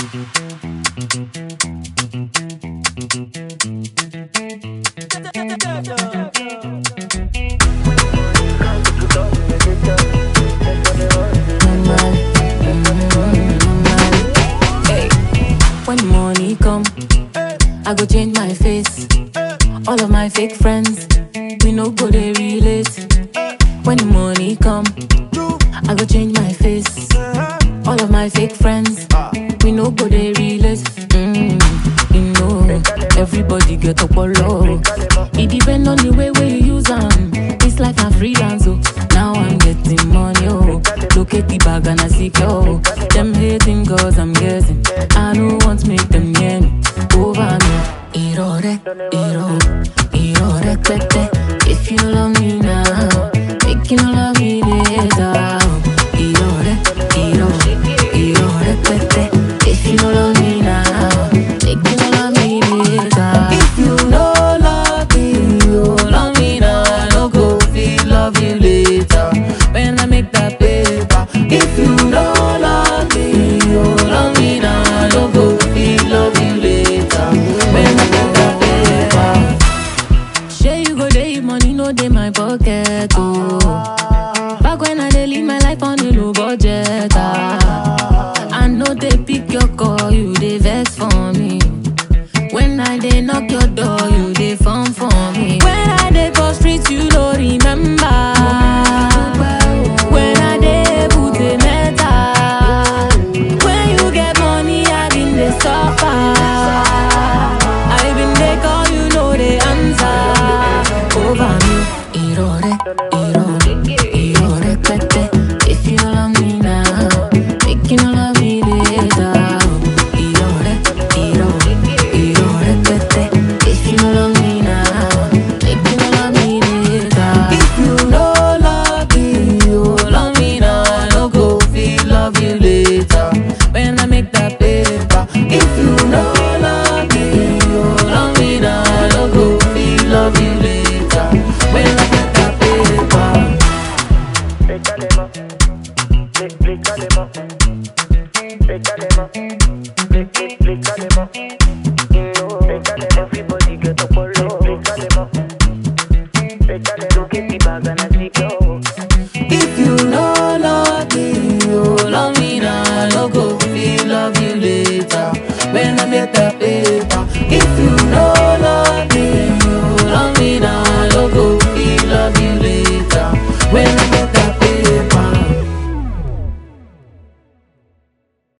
normal. Mm, normal. Hey. When the money come, I go change my face. All of my fake friends, we no go they relate. When the money come, I go change my face. All of my fake friends, we no go they relate. Mm, you know, everybody get up low. It depend on the way where you use them. It's like a freelance, oh. Now I'm getting money, oh. Look at the bag and I see oh. Them hating cause I'm guessing. I don't want to make them near me. Over me. Irore, iro, irore, tete. If you love me now, make you love me later. Irore, iro, irore, tete. If you love me now, make you love me later. If you no love me, you love me now. I no go feel love you later. When I make that paper. If you no love me, you love me now. I no go feel love you later. When I make that paper. Sure you go dey money no dey my pocket oh. Back when I dey live my life on a low budget ah. I know they pick your call, you dey vex for me. When I dey knock your door, you dey phone for me. When I dey for street, you no remember. When I dey put a metal. When you get money, I been dey suffer. I been dey call, you know the answer. Over me, irore, irore, irore, tete. If you love me now, make you love me later. Irore, irore, irore, tete. If you love me now, make you love me later. If you no love me, you love me now. I no go feel love you later. When I make that paper. If you no love me, you love me now. I no go feel love you later. When I make that paper. Pécalema, plé- plécalema, pécalema, plé- plé- plécalema,